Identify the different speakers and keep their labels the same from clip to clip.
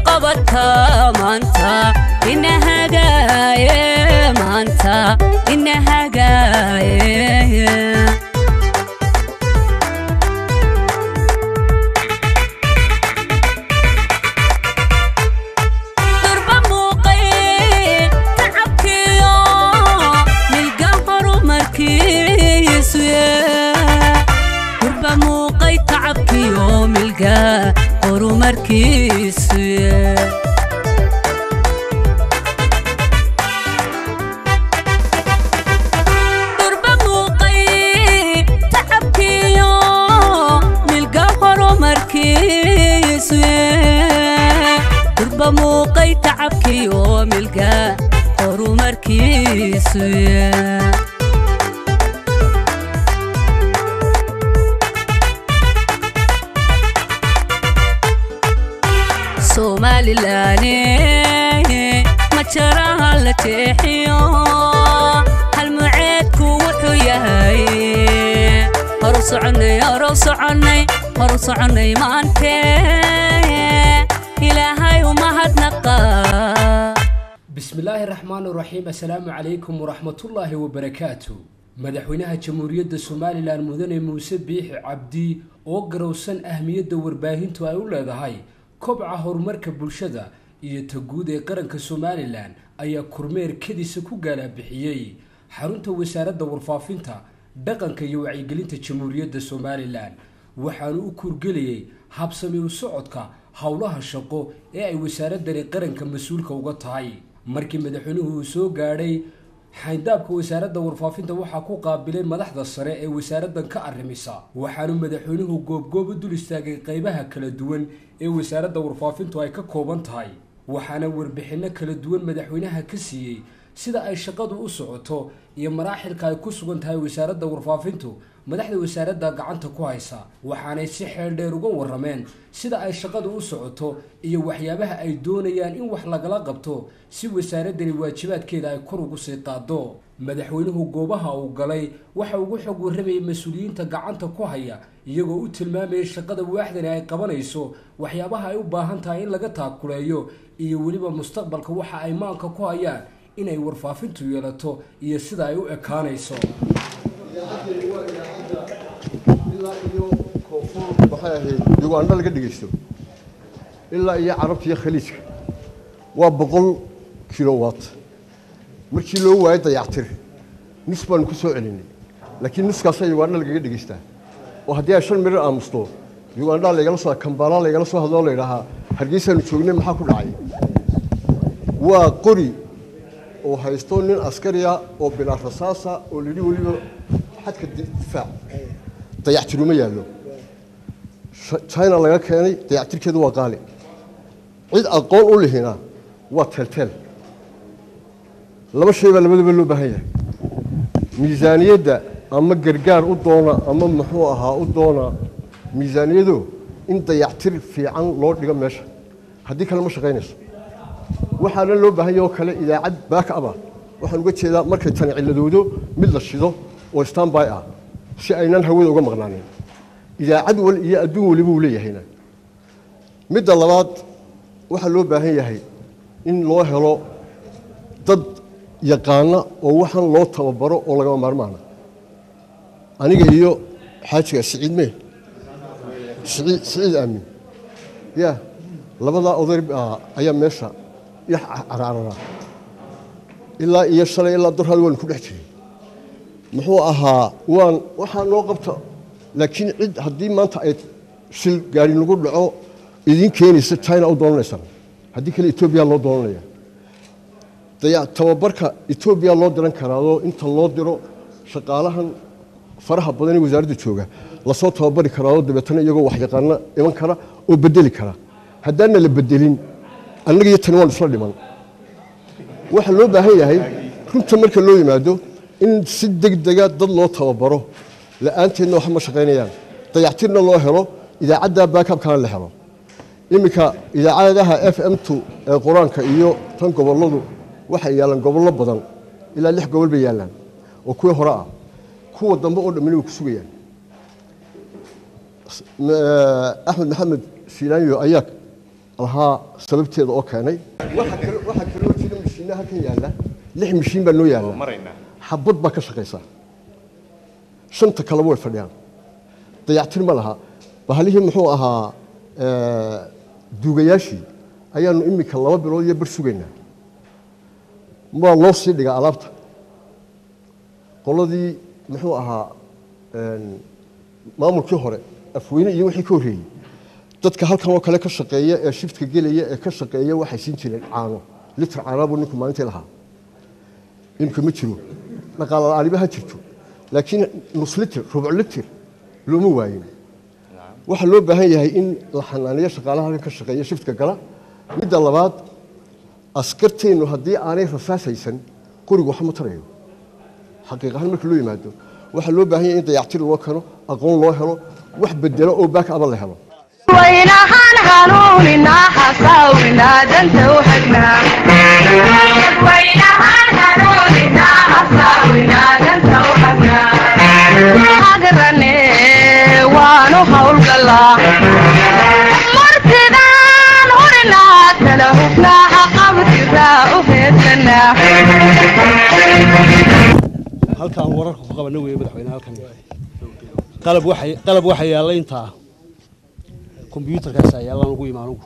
Speaker 1: qabata maanta ina hagaaye maanta ina hagaaye durba muuqay tacabkiyo milga horumarkiisu durba muuqay tacabkiyo milga horumarkiisu durba muuqay tacabkiyo milga horumarkiisu durba muuqay tacabkiyo milga horumarkiisu somalilaane ma jaraha la jeexiyo halmuceedku wuxuu yahay horu soconnay horu soconnay horu soconnay maante ilaahay umahadnaqa
Speaker 2: bismillaahi raxmaan raxiim assalaamu calaykum waraxmatullaahi wabarakaatu madaxweynaha jamhuuriyadda somalilan mudane muuse biixi cabdi oo garowsan ahmiyadda warbaahintu ay u leedahay kobca horumarka bulshada iyo ta guud ee qaranka somalilan ayaa kormeer kadisa ku gaalabixiyey xarunta wasaaradda warfaafinta dhaqanka iyo wacyigelinta jamhuuriyadda somalilan waxaanu u kuurgelayay habsami u socodka howlaha shaqo ee ay wasaaradani qaranka mas-uulka uga tahay markii madaxweynuhu uu soo gaadhay xayndaabka wasaaradda warfaafinta waxaa ku qaabilay madaxda sare ee wasaaraddan ka arrimisa waxaanu madaxweynuhu goobgoob u dul istaagay qaybaha kala duwan ee wasaaradda warfaafintu ay ka kooban tahay waxaana warbixinno kala duwan madaxweynaha ka siiyey sida ay shaqadu u socoto iyo maraaxilka ay ku sugan tahay wasaaradda warfaafintu madaxda wasaaradda gacanta ku haysa waxaanay si xeel dheer uga warrameen sida ay shaqadu u socoto iyo waxyaabaha ay doonayaan in wax lagala qabto si wasaaraddani waajibaadkeeda ay kor ugu sii qaado madaxweynuhu goobaha uu galay waxa ugu xog warramayay mas-uuliyiinta gacanta ku haya iyagoo u tilmaamayay shaqada waaxdani ay qabanayso waxyaabaha ay u baahan tahay in laga taakuleeyo iyo weliba mustaqbalka waxa ay maanka ku hayaan inay warfaafintu yeelato iyo sida ay u ekaanayso
Speaker 3: ilaa iyo koonfur waxay ahayd uganda laga dhegaysto ilaa iyo carabta iyo khaliijka waa boqol kilowatt markii loo waayay dayactir nus baanu ku soo celinay laakiin nuskaasaa uganda lagaga dhegaystaa oo haddii ay shan mirir aamusto uganda laygala soo kambala laygala soo hadloo la yidhaahaa hargeysaanu joognay maxaa ku dhacay waa qori oo haysto nin askariya oo bilaa rasaasa oo layidhi weliba xadka difaac dayactiruma yaallo china laga keenay dayactirkeedu waa qaali cid aqoon u lihina waa teelteel laba shay baa labadaba loo baahan yahay miisaaniyadda ama gargaar u doona ama muxuu ahaa u doona miisaaniyado in dayactir fiican loo dhigo meesha haddii kale ma shaqaynayso waxaana loo baahan yahay oo kale idaacad baaka aba waxaan uga jeedaa markay tani cilladoodo mid la shido oo standby ah si aynan hawada uga maqnaanin idaacad wal iyo adduun waliba uu leeyahayna midda labaad waxaa loo baahan yahay in loo helo dad yaqaana oo waxaan loo tababaro oo lagama maarmaana aniga iyo xaajiga siciid mee siciid siciid aamin ya labadaa oday ayaa meesha yax caraarara ilaa iyo shalay ilaa dorhaad waanu ku dhex jiray muxuu ahaa waan waxaa noo qabta laakiin cid haddii maanta ay shil gaari nagu dhaco idiin keenaysa china u doonanaysaan haddii kale etoobiya loo doonanaya tababarka etoobiya loo diran karaadoo inta loo diro shaqaalahan faraha badan ee wasaaradda jooga lasoo tababari karaadoo dabeetana iyagoo waxyaqaana iman kara oo bedeli kara haddaana la bedelin annaga iyo tani waan isla dhiman waxaa loo baahan yahay runta marka loo yimaado in si degdega dad loo tababaro la-aanteedna wax ma shaqaynayaan dayactirna loo helo idaacadda baakabkana la helo iminka idaacadaha f m t ee qur-aanka iyo tan gobolladu waxay yaallaan gobollo badan ilaa lix gobol bay yaallaan oo kuwii hore ah kuwa dambe oo dhammina way ku sugayaan axmed maxamed siilaanyo ayaa lahaa sababteeda oo keenay waxaa kale- waxaa kaloo jira mashiinna halkan yaalla lix mashiin baa noo yaalla xabad baa ka shaqaysa shanta kaleba way fadhiyaan dayactir ma laha bahalihii muxuu ahaa eh, duugayaashii ayaanu iminka laba bilood iyo bar sugaynaa waa loo sii dhigaa alaabta qoladii muxuu ahaa een, maamulkii hore afweyne iyo wixii ka horreeyey dadka halkan oo kale ka shaqeeya ee shiftka gelaya ee ka shaqeeya waxay siin jireen caano litir caanaa buu ninku maalintii lahaa imika ma jiro dhaqaale la'aaniba ha jirto laakiin nus litir rubuc litir looma waayin waxaa loo baahan yahay in la xanaaniyo shaqaalaha halkan ka shaqeeya shiftka gala midda labaad askarteennu haddii aanay rasaas haysan qorigu waxba ma tarayo xaqiiq ahaan marka loo yimaado waxaa loo baahan yahay in dayactir loo keno aqoon loo helo wax bedelo oo baak aba la helo
Speaker 4: waynahaan hanuuninaa xasaawinaa danta u hagnaa hagrane waanu hawlgalaa martidaan hurinaa tala hubnaa haqabtiraa u heedsanaa
Speaker 5: halkaan wararka ku qabana weeye madaxweyne halkan qalab waxay qalab waxa yaalla intaa kombiyuutarkaas ayaa laan ugu imaan ugu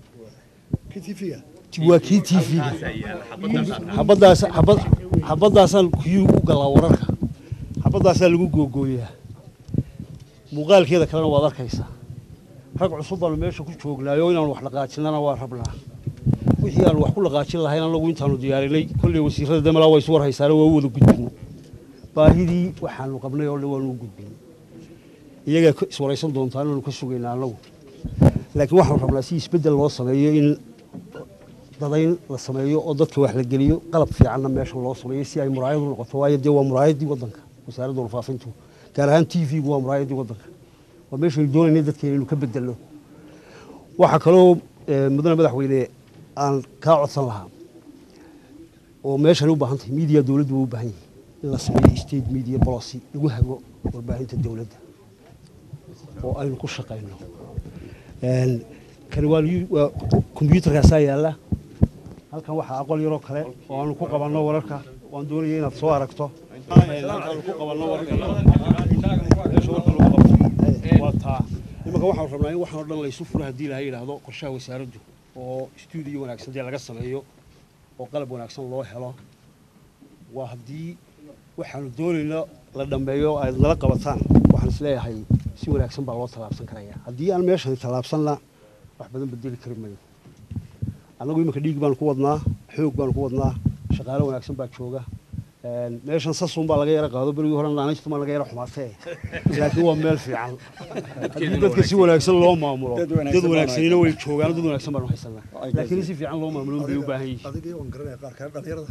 Speaker 5: waa kii t v xabadaas xabad xabadaasaan kuyuu u galaa wararka xabadaasaa lagu googooyaa muuqaalkeeda kalena waad arkaysaa rag cusub baanu meesha ku joognaayo inaanu wax dhaqaajinana waa rabnaa wixii aanu wax ku dhaqaajin lahayn anagu intaanu diyaarinay kolley wasiirada damalaa waa isu war haysaane waa u wada gudbin baahidii waxaanu qabnay oo dhan waanu u gudbin iyagaa ka iswaraysan doontaa inaanu ka sugaynaa annagu laakiin waxaanu rabnaa si isbeddel loo sameeyo in dadayn la sameeyo oo dadka wax la geliyo qalab fiicanna meesha loo sameeyo si ay muraayad u noqoto waayo dee waa muraayaddii waddanka wasaaradda warfaafintu gaar ahaan t v-gu waa muraayaddii waddanka waa meeshaynu doonaynay dadka inaynu ka bedelno waxaa kaloo eh, mudane madaxweyne aan kaa codsan lahaa oo meeshan u baahan tahay media dowladdu waa u baahan yahay in la sameeyo state media policy lagu hago warbaahinta dowladda oo aynu ku shaqayno Een, kani waa liyu- waa kombiyuutarkaasaa yaalla halkan waxaa aqoon yaroo kale oo aanu ku qabanno wararka waan doonaya inaad soo aragto halkaanu ku qabanno wararka meesha warka lagu qabto waa taa imanka waxaanu rabnaa in waxaan oo dhan laysu furo haddii ilahay yidhaahdo qorshaha wasaaraddu oo stuudiyo wanaagsan dee laga sameeyo oo qalab wanaagsan loo helo waa haddii waxaanu doonayno la dhammeeyo oo aad nala qabataan waxaan isleeyahay si wanaagsan baa loo tallaabsan karaya haddii aan meeshan tallaabsanna wax badan bedeli kari mayo annagu iminka dhiig baanu ku wadnaa xoog baanu ku wadnaa shaqaale wanaagsan baa jooga Een, meeshan sasun baa laga yara qaado berigii hore naanaystumaa laga yara xumaatee laakiin waa meel fiican haddii dadka si wanaagsan loo maamulo dad wanaagsanina way joogaan dad wanaagsan baanu haysanaa laakiin in si fiican loo maamulo bay u baahan yihiin
Speaker 6: adigii waan garanaya qaar kale dhalinyarada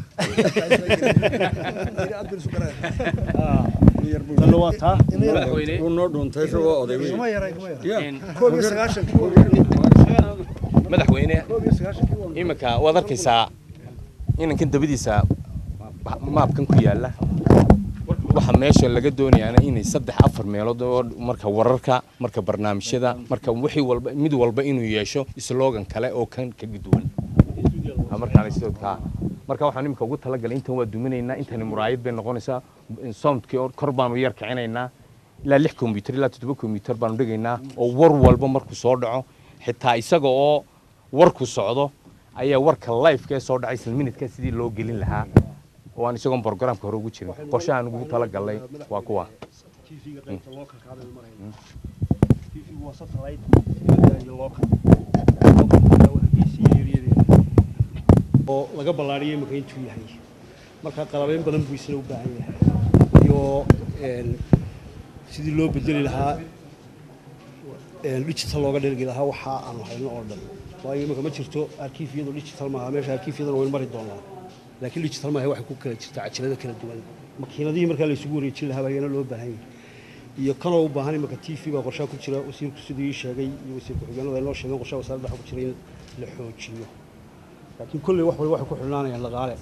Speaker 6: aad baan isu garanaya
Speaker 5: tanna waa taa
Speaker 6: kuma yaray kuma yaray koob iyo sagaashan
Speaker 7: madaxweyne
Speaker 6: koob iyo sagaashankii waan
Speaker 7: iminka waad arkaysaa inankan dabadiisa maabkan ku yaalla waxa meesha laga doonayaana inay saddex afar meelood oo marka wararka marka barnaamijyada marka wixii walba mid walba inuu yeesho slogan kale oo kan kaga duwan Ha, markaan sidoo marka waxaan iminka ugu talagalay intan waa duminaynaa intani muraayad bay noqonaysaa soundkii oo kor baanu yar kicinaynaa ilaa lix kombiyuutar ilaa toddoba kombiyuutar baanu dhigaynaa oo war walba markuu soo dhaco xitaa isaga oo warku socdo ayaa warka lifeka ee soo dhacay isla minidka sidii loo gelin lahaa oo aan isagoon programka hore ugu jirin qorshahaan ugu talagalnay waa kuwa
Speaker 5: TV-ga qaybta localka hadda aynu marayno. TV-gu waa satellite, dibadda iyo local. Localka waa hargeysa iyo eryadeeda. oo laga ballaariyay imika intuu yahay marka qalabeyn badan buu isna u baahan yahay iyo een, sidii loo bedeli lahaa een, digital looga dhergi lahaa waxa aanu hayno oo dhan waayo imika ma jirto arkiifyadu digital maaha meesha arkiifyadana waynu mari doonaa laakiin digital maaha waxay ku kala jirta cajalado kala duwan makiinadihii markaa la isugu wareejin lahaa baayana loo baahan yahay iyo kanoo u baahan imika t v baa qorshaha ku jira wasiirku siduu ii sheegay iyo wasiir ku-xigeenadu ay noo sheegeen qorshaha wasaaradda waxaa ku jira in la xoojiyo laakiin kolley wax walba waxay ku xidhnaanayaan dhaqaale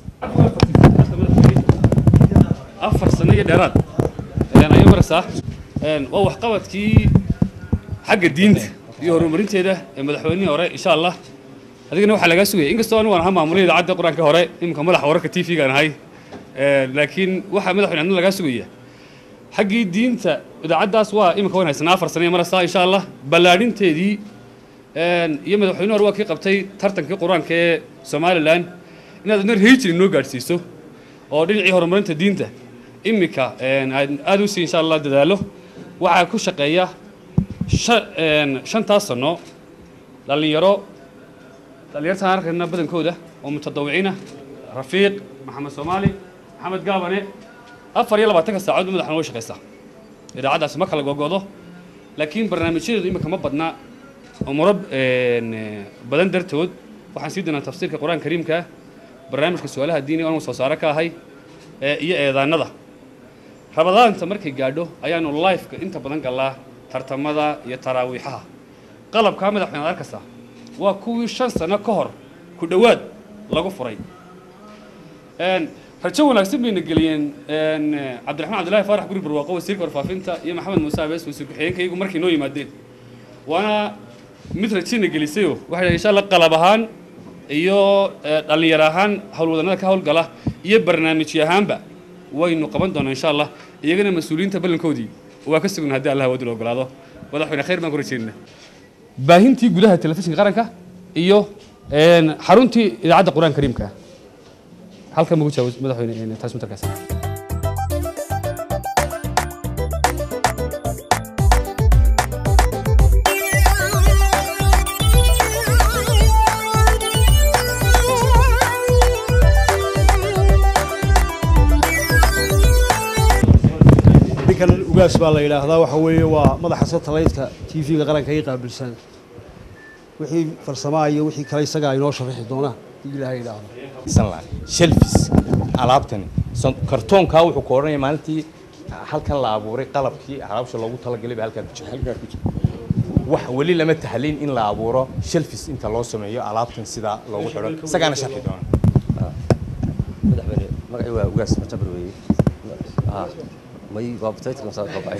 Speaker 8: afar sano iyo dheeraad ayaan ayo maraysaa Een, waa waxqabadkii xagga diinta iyo horumarinteeda ee madaxweynihii hore insha allah adigana waxaa lagaa sugaya inkastoo anigu aan ahaa maamulihii idaacadda qur-aanka hore iminka madaxa wararka t v-gaan ahay laakiin waxaa madaxweyne adna lagaa sugaya xaggii diinta idaacaddaas waa iminka waan haysanaa afar sano iyo marastaa insha allah ballaadhinteedii iyo madaxweyne hore waa kii qabtay tartankii qur-aanka ee somalilan inaad adna rehijiri noo gaadhsiiso oo dhinacii horumarinta diinta iminka aada u sii insha allah dadaalo waxaa ku shaqeeya shantaas sano dhallinyaro dhallinyartaan arkayna badankooda oo mutadawiciina rafiiq maxamed soomaali maxamed gaabane afar iyo labaatanka saacood ba madaxna way shaqaysaa idaacaddaasi ma kala gogodo laakiin barnaamijyadeedu iminka ma badna umuro badan dartood waxaan sii doonaa tafsiirka qur-aanka kariimka barnaamijka su-aalaha diiniga anu soo saare ka ahay iyo eedaanada rabadaanta markay gaadho ayaanu lifeka inta badan gallaa tartamada iyo taraawiixaha qalabkaa madaxweyne ad arkaysaa waa kuwii shan sano ka hor ku dhowaad lagu furay rajo wanaagsan bayna geliyeen cabdiraxmaan cabdillahi faarax guri barwaaqo wasiirka warfaafinta iyo maxamed muuse abees wasiir ku-xigeenka iyagu markay noo yimaadeen waana mid rajina gelisayoo waxay dhahay insha allah qalab ahaan iyo dhallinyar ahaan howlwadanada ka howlgala iyo barnaamijyo ahaanba waynu qaban doonaa insha allah iyagana mas-uuliyiinta ballankoodii waa ka sugna haddii allah wadil ogolaado madaxweyne khayr baan ku rajeynaa baahintii gudaha telefishinka qaranka iyo xaruntii idaacadda qur-aanka kariimka halkan magu jaawis madaxweyne transmitterkaas
Speaker 5: ninkan ugaas baa la yidhaahdaa waxa weeye waa madaxa satellite-ka t v-ga qaranka ii qaabilsan wixii farsamaa iyo wixii kale isagaa inoo sharaxi doonaa hadii ilaahay yidhaahdo
Speaker 7: shelfis alaabtani kartoonkaa wuxuu ka odhanaya maalintii halkan la abuuray qalabkii alaabsha loogu talagalay baa halkaa ku jira halkaa ku jira wax weli lama tahlin in la abuuro shelfis inta loo sameeyo alaabtan sidaa loogu xidho isagaana sharxi doona
Speaker 9: madaxweyne magacii waa ugaas majabar weeye may baabtaytka saa qabay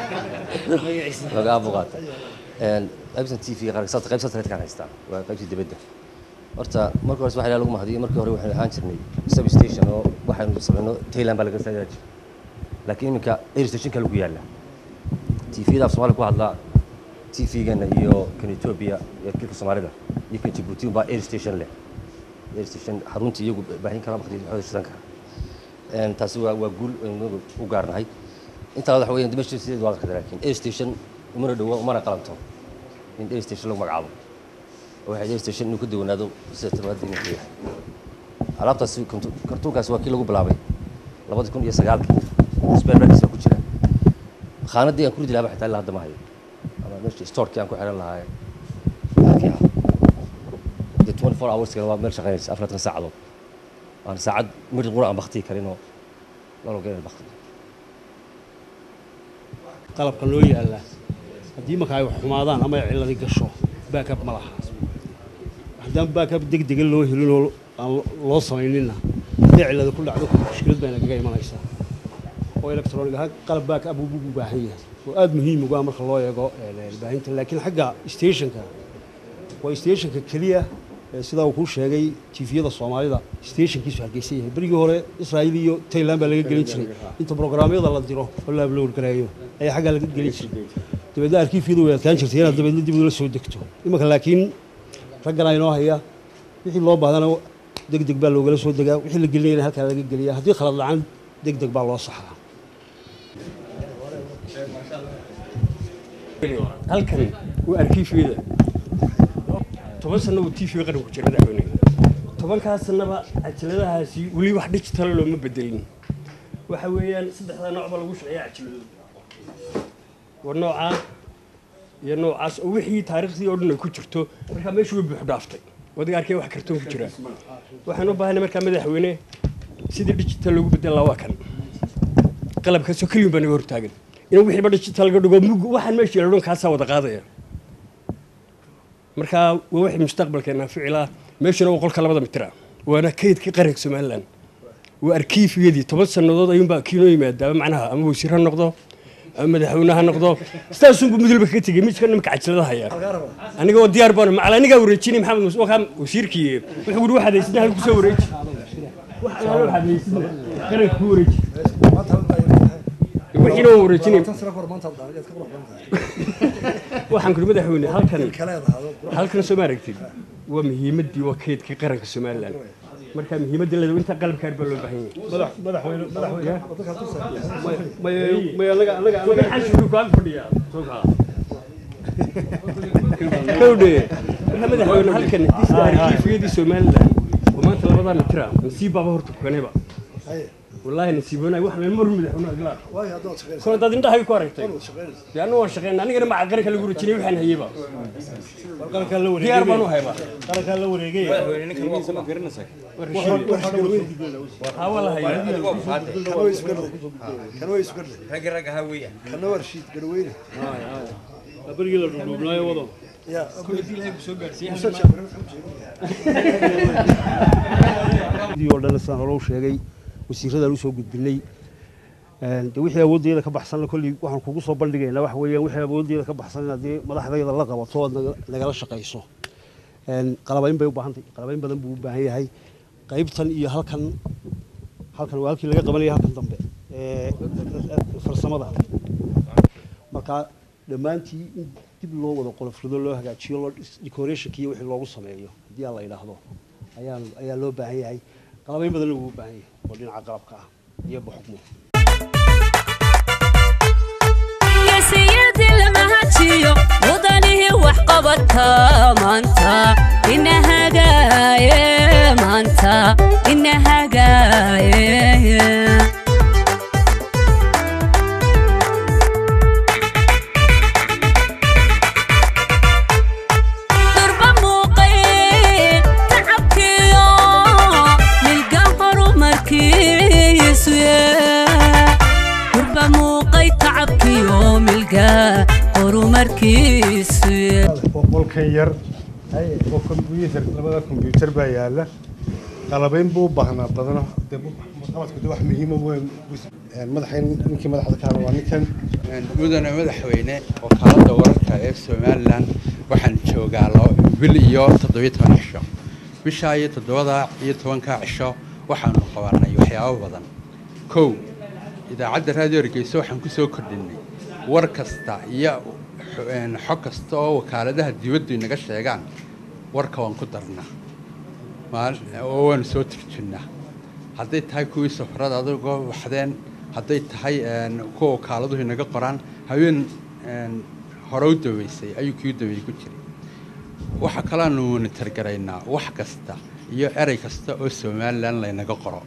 Speaker 9: laga buqaata een qaybsan tv qaranka sabta qayb satellite kan haystaa waa qaybtii dibadda horta marka hore waxa lagu mahadiyo markii hore waxaan ahaan jirnay sub station oo waxaanu samayno Thailand baa laga saaray laakiin iminka air station kale ku yaala tv-da af Soomaali ku hadla tv-gana iyo kan Ethiopia iyo kilka Soomaalida iyo kan Djibouti baa air station leh air station xaruntii iyagu baahin kara waqti xoog shidan kara een taasi waa waa guul aynu u gaarnahay inta waxa weeyaan dimashiis sidii waa qadar laakiin air station umana dhawo umana qalanto in air station lagu magacaabo waxay air station inuu ku dawanaado sida tabaad inuu yahay alaabtaasi kartuunkaasi waa kii lagu bilaabay labadi kun iyo sagaalkii spare parts ku jira khaanadii aan ku ridi lahaa xitaa ilaa hadda ma hayo ama meeshii storekii aan ku xiran lahaa halkii ah de 24 hours kale waa meel shaqaynaysa afartan saacadood aan saacad midh qura aan baktii karinoo lalo geenay bakti
Speaker 5: qalabka loo yaallaa haddii marka ay wax xumaadaan ama ay cilladi gasho baakab ma laha haddaan baakab deg dega loo helin oo aan loo samayninna hadday cillada ku dhacdo mushkilad bayna kaga imanaysaa oo electronic ahaan qalab baakab buu u baahan yahay oo aada muhiim uga marka loo eego baahinta laakiin xagga stationka waa stationka keliya sidaa uu kuu sheegay tifiyada soomaalida stationkiisu hargeysan yahay berigii hore israa'iil iyo tailand baa laga gelin jiray inta programyada la diro oo la upload gareeyo ayaa xaggaa laga gelin jiray dabeedna arkiifyadu way adkaan jirtay inaad dabeedna dib ula soo degto imanka laakiin ragganaa inoo haya wixii loo baahdana deg deg baa loogala soo degaa wixii la gelinayana halkaa laga geliyaa haddii khalad lacan deg deg baa loo saxaa
Speaker 10: halkan waa arkiifyada toban sanna uu tv qaranku jira madaxweyne tobankaas sannaba cajaladahaasi weli wax digital looma bedelin waxa weeyaan saddexdaa nooc baa lagu shaqeeya cajaladooda waa noocaa iyo noocaas oo wixii taariikhdii oo dhan ay ku jirto markaa meeshu way buux dhaaftay wadiga arkay wax kartoon ku jira waxaan u baahanay markaa madaxweyne sidii digital loogu bedel lahaa waa kan qalabkaasoo keliyin baa naga hortaagan in wixiiba digital laga dhigo mug waxaan meesha yeelo dhan kaasaa wada qaadaya markaa waa wixii mustaqbalkeena ficila meeshuna waa qolka labada mitira waana kaydkii qaranka somaliland waa arkiifiyadii toban sannadood ayuunbaa kiinoo yimaadaaba macnaha ama wasiir ha noqdo ama madaxweyne ha noqdo sidaasunbu mudulba kaga tegey midka nimka cajilada haya aniga oo diyaar baan macal anigaa wareejinay maxamed muuse wakaa wasiirkii wuxuu guhi waxaad haysidna halku soo wareeji wax alaalo waxaad haysidna qaranka ku wareeji wixiina waan wareejinay waxaan kuri madaxweyne halkan halkan soo ma aragtid waa muhiimadii waa kaydka qaranka somalilan marka muhiimadda leedahay inta qalabkaar baa loo baahan yahay
Speaker 6: madaxweyne madaxweyne
Speaker 10: may anaga anaga anaga xashku ku ag fadhiya soo kaa kowdhe waxa madaxweyne halkan disda arkiifiyadii somalilan oo maanta labadaan tira nasiib baaba horta kukaneba والله نسيبنا واحنا نمر مدحونا لا
Speaker 6: واي هذا شغال
Speaker 10: كون داد indhaha ku aragtay yaanu waan shaqeynaa anigana ma qaranka lagu rujinay waxaan hayba
Speaker 5: qaranka la wareegay
Speaker 10: diyaar baan u hayba
Speaker 5: qaranka la wareegay
Speaker 10: ها والله هي
Speaker 6: كانوا يسكروا كانوا يسكروا
Speaker 11: رق رق هوية
Speaker 6: كانوا ورشيد قروينه
Speaker 10: بريق la dhulubnaayo wado
Speaker 6: يا
Speaker 5: oo dhan saan hore u sheegay wasiiradaan usoo gudbinay de wixii awooddeeda ka baxsan kolley waxaan kugu soo bandhigaynaa waxa weeyaan wixii awooddeeda ka baxsan inaad dee madaxdayda la qabato ood naga- nagala shaqayso qalabayn bay u baahan tahay qalabayn badan buu u baahan yahay qaybtan iyo halkan halkan waa halkii laga qabanaya halkan dambe ee farsamada marka dhammaantii in dib loo wada qolofrido loo hagaajiyo loo decorationka iyo wixii loogu sameeyo haddii aan la yidhaahdo ayaa ayaa loo baahan yahay qalabayn badanna wuu u baahan yahay oo dhinaca qalabka ah iyo buxukmo
Speaker 1: geesiyadii lama hajiyo mudanihii wax qabadka maanta ina hagaaye maanta ina hagaaye durba muuqay tacabkiyo milga horumarkiisu durba muuqay tacabkiyo milga horumarkiisu
Speaker 12: qolkan yar oo kombyuutar labada kombyuutar baa yaala qalabayn buu u baahnaa badano dee qabadku de wax muhiima weyn madaxayn ninkii madaxda ka hadla waa ninkan
Speaker 11: mudane madaxweyne wakaaladda wararka ee somalilan waxaan joogaa laba bil iyo toddobiyo toban cisho bishaa iyo toddobada iyo tobanka cisho waxaanu qabanay waxyaabo badan kow idaacadda raadiyo hargeysa waxaan ku soo kordhinay war kasta iyo xo- een, xog kasta oo wakaaladaha dibaddu inaga sheegaan warka waan ku darnaa maal- oo waanu soo turjinnaa hadday tahay kuwii safarada adagoo baxdeen hadday tahay een, kuwa wakaaladuhu inaga qoraan haween een, hore u daweysay ayuu kii u daweeyey ku jiray waxa kalaanu monitor garaynaa wax kasta iyo erey kasta oo somalilan laynaga qoro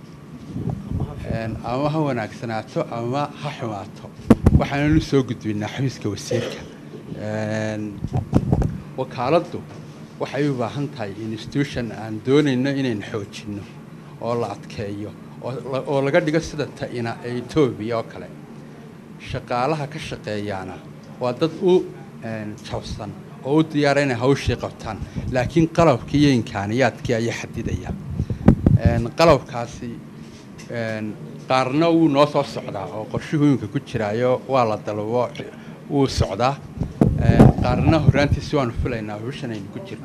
Speaker 11: Een, ama ha wanaagsanaato ama ha xumaato waxaananu soo gudbinaa xafiiska wasiirka Een, wakaaladdu waxay u baahan tahay institution aan doonayno inaynu xoojinno oo la adkeeyo oo la- oo laga dhigo sida ta'ina ee etoobiya oo kale shaqaalaha ka shaqeeyaana waa dad u een, jabsan oo u diyaara inay hawshii qabtaan laakiin qalabkii iyo imkaaniyaadkii ayaa xadidaya Een, qalabkaasi een, qaarna wuu noo soo socdaa oo qorshuhu iminka ku jiraayo waa la dalbo wuu socdaa Een, qaarna horraantiisi waanu filaynaa bishan aynu ku jirno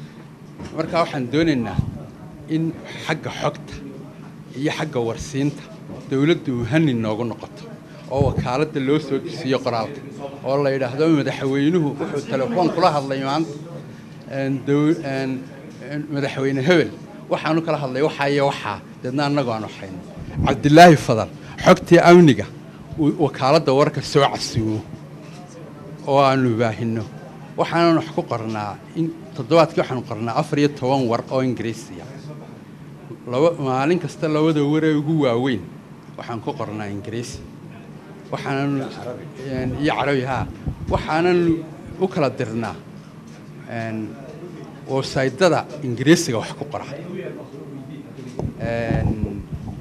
Speaker 11: marka waxaan doonaynaa in xagga xogta iyo xagga warsiinta dowladdu uhani noogu noqoto oo wakaaladda loo soo disiiyo qoraalka oo la yidhaahdo madaxweynuhu wuxuu telefoon kula hadlay maanta een, dow- een, een, madaxweyne hebel waxaanu kala hadlay waxaa iyo waxaa deedna annagu aanu hayno cabdilaahi fadal xogtii amniga uu wakaaladda warka soo casuumo oo aanu baahino waxaanan wax ku qornaa in toddobaadkii waxaanu qornaa afar iyo toban war oo ingiriisiya laba maalin kasta labada waree ugu waaweyn waxaan ku qornaa ingiriisi waxaanan een, iyo carabi haa waxaanan u kala dirnaa een, websaydada ingiriisiga wax ku qora Een,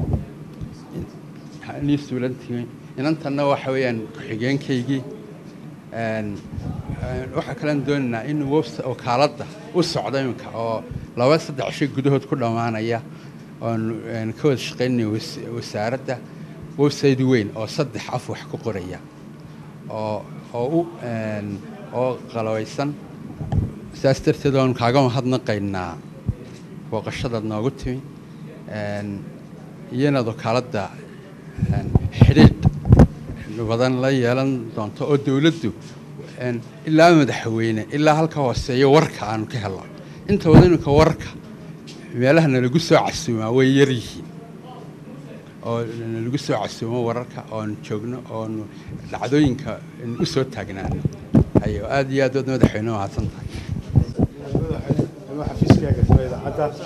Speaker 11: nii suulantii inantanna waxa weeyaan ku-xigeenkaygii Een, een, waxaa kalean doonaynaa in webs- wakaaladda u socdo iminka oo laba saddex shay gudahood ku dhammaanaya oon een, ka wada shaqaynaya was- wasaaradda website weyn oo saddex af wax ku qoraya oo oo u een, oo qalawaysan saas darteed waanu kaaga mahadnaqaynaa booqashadaad noogu timi een, iyanaad wakaaladda een, xidhiidh badan la yeelan doonto oo dowladdu een, ilaa madaxweyne ilaa halka hooseeyo warka aanu ka helno inta badan iminka warka meelaha nalagu soo casuumaa way yar yihiin oo nalagu soo casuumo wararka oonu joogno oonu dhacdooyinka u soo taagnaano ayo aad iyo aad waad madaxweyne mahadsan tahay
Speaker 12: madaxweyne xafiiskaaga soo idaacadda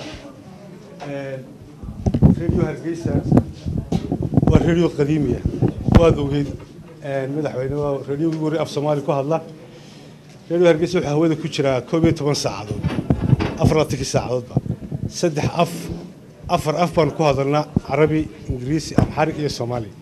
Speaker 12: radio hargeysa waa radio qadiimiya waad ogeyd madaxweyne waa radio ugu horey af soomaali ku hadla radio hargeysa wuxuu hawada ku jiraa koob iyo toban saacadood afar labaatankii saacadoodba saddex af afar af baan ku hadalnaa carabi ingiriisi amxarig iyo soomaali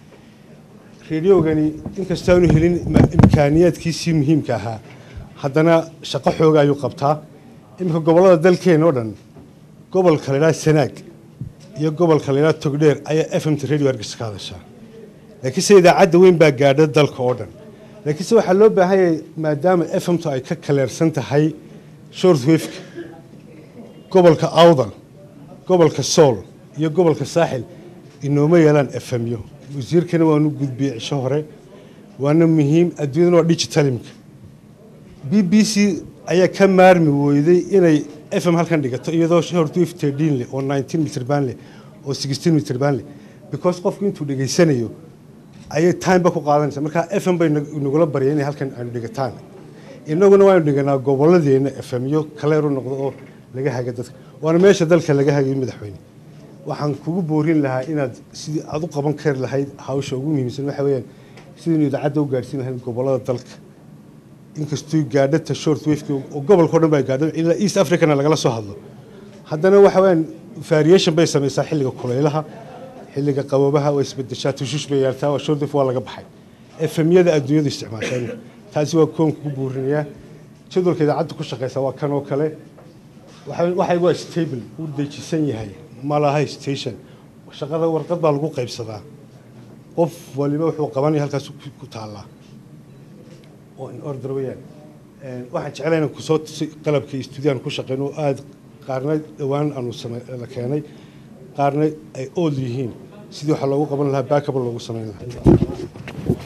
Speaker 12: rediogani inkastaanu helin ma- imkaaniyaadkiisii muhiimka ahaa haddana shaqo xooga ayuu qabtaa iminka gobollada dalkeena oo dhan gobolka la yidhaha sanaag iyo gobolka la yidhaha togdheer ayaa f m t radio hargeysa ka hadashaa laakiinse idaacadda weyn baa gaadha dalka oo dhan laakiinse waxaa loo baahan yahay maadaama f m t ay ka kaleersan tahay short wafeka gobolka awdal gobolka sool iyo gobolka saaxil inooma yeelaan efemyo wasiirkana waanu gudbiyey cisho hore waana muhiim adduunyadana waa digitalimka b b c ayaa ka maarmi weyday inay f m halkan dhigato iyadoo short wave tedin leh oo nineteen mitir baan leh oo sixteen mitir baan leh because qofku intuu dhegaysanayo ayay timeba ku qaadanaysa marka f m bay nag- nagula baryay inay halkan aanu dhigataan inaguna waanu dhiganaa gobolladeena f m yo kaleeru noqdo oo laga haga dadka waana meesha dalka laga hagayo madaxweyne waxaan kugu boorin lahaa inaad sidii aad u qaban kari lahayd hawsha ugu muhiimsan waxa weeyaan sidaynu idaacadda u gaadhsiin lahayd gobollada dalka inkastoo gaadhata short wafeka oo gobolka o dhan baa gaadho ilaa east africana lagala soo hadlo haddana waxa weeyaan variation bay samaysaa xilliga kulaylaha xilliga qabobaha waa isbedeshaa tushush bay yeeltaa waa short wave waa laga baxay efemyada adduunyadu isticmaashaan taasi waa koon kugu buurinayaa jadwalka idaacadda ku shaqeysa waa kan oo kale waxa- waxay waa stable wuu dejisan yahay ma laha station shaqada warqad baa lagu qaybsadaa qof waliba wuxuu qabanaya halkaas ku- ku taallaa oo in order weeyaan Een, waxaan jeclahay inaan kusoo tusay qalabka stuudiyan ku shaqeyno oo aada qaarna dhowaan aanu same la keenay qaarna ay old yihiin sidii waxaa loogu qaban lahaa backable loogu sameyn lahaa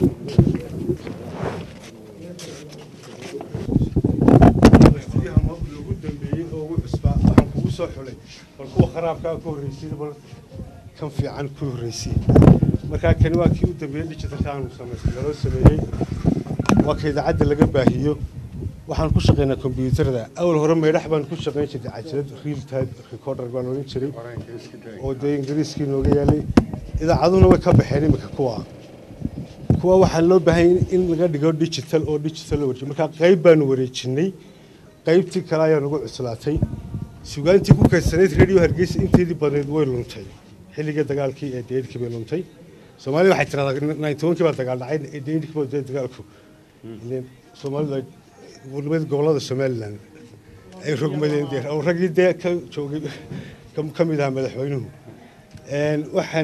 Speaker 12: ugu dambeeyey oo ugu cusbaa waxaan kugu soo xulay bal kuwa kharaabkaa ku horreysay bal kan fiican ku horreysay markaa kani waa kii u dambeeyey digitalka aanu samaystay laloo sameeyey waa ka idaacadda laga baahiyo waxaan ku shaqaynaa kombiyuutarada awal hore meydhax baan ku shaqayn jirtay cajalad real time recorder baan odhan jiray oo dee ingiriiskii nooga yaalay idaacaduhuna way ka baxeen iminka kuwa kuwa waxaa loo baahan yahay in laga dhigo digital oo digital loo wareejiyo markaa qayb baanu wareejinay qaybtii kale ayaa nagu cuslaatay sugaantii ku kaysanayd radio hargeysa inteedii badneyd way luntay xilligii dagaalkii ee deydkii bay luntay soomaaliya waxay tiraahdaa ninetobankii baa dagaal dhacay ee deydkii baa dee dagaalku ileen soomaalidu ay weliba gobollada somalilan ay rogmadeen dee oo raggii dee ka joogay ka- ka mid ahaa madaxweynuhu Een, waxaan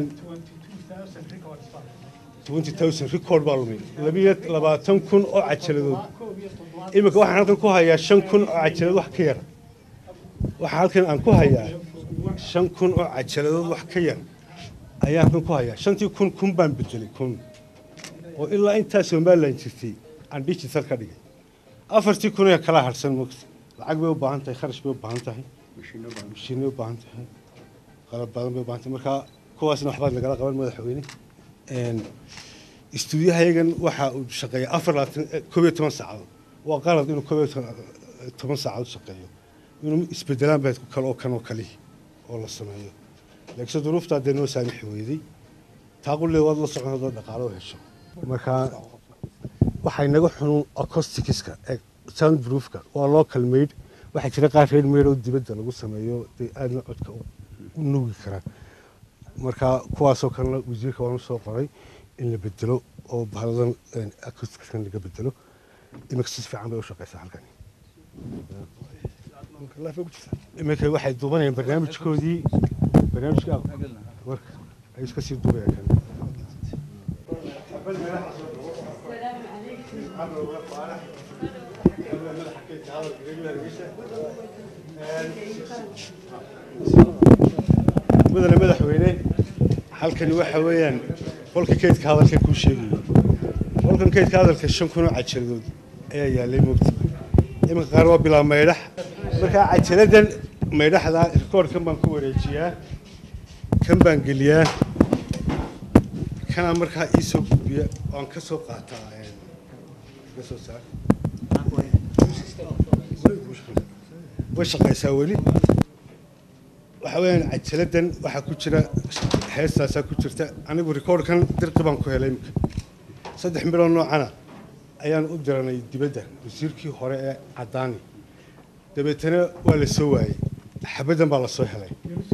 Speaker 12: 20000 record baa lumay labiyo labaatan kun oo cajaladood iminka waxaan halkan ku hayaa shan kun oo cajaladood wax ka yar waxaa halkan aan ku hayaa shan kun oo cajaladood wax ka yar ayaa halkan ku hayaa shantii kun kun baan bedelay kun oo ilaa intaa somalilan jirtay aan digital ka dhigay afartii kun ee kala harsan mogta lacag bay u baahan tahay kharash bay u baahan tahay mashiinay u baahan tahay qalab badan bay u baahan tahay marka kuwaasna waxbaad nagala qaban madaxweyne Een, istuudiyahayagan waxa uu shaqeeya afar labaatan eh, koob iyo toban saacadood waa qalad inuu koob iyo toban- toban saacadood shaqeeyo inuu isbedelaan bayd ku kale oo kan oo kalihi oo la sameeyo laakiinse duruuftaa dee noo saamixi weyday taaqullee waad la socon hadoo dhaqaalo u hesho marka waxay naga xunun acoustics-ka ee soundproofka waa local made waxaa jira qaar reer made oo dibadda lagu sameeyo dee aadna codka u u nuugi karaan marka kuwaasoo kalena wasiirka waanu soo qoray in la bedelo oo bahaladan acousticskan laga bedelo imika si fiican bay u shaqeysaa halkani imika waxay duubanayaan barnaamijkoodii barnaamijka marka ay iska sii duubayaan kan mudane madaxweyne halkani waxa weeyaan qolka kaydka hadalka kuu sheegayo qolkan kaydka hadalka shan kun oo cajaladood ayaa yaalay moogta iminka qaar waa bilaa maydhax markaa cajaladan maydhaxda rikoorkan baan ku wareejiyaa kan baan geliyaa kanaa markaa ii soo gudbiya waan ka soo qaataa ka soo saar way shaqaysaa weli waxa weeyaan cajaladan waxaa ku jira heestaasaa ku jirta anigu rikoorkan dirqi baan ku helay imika saddex midoo noocana ayaan u diranay dibadda wasiirkii hore ee caddaani dabeetana waa la soo waayey xabaddan baa la soo helay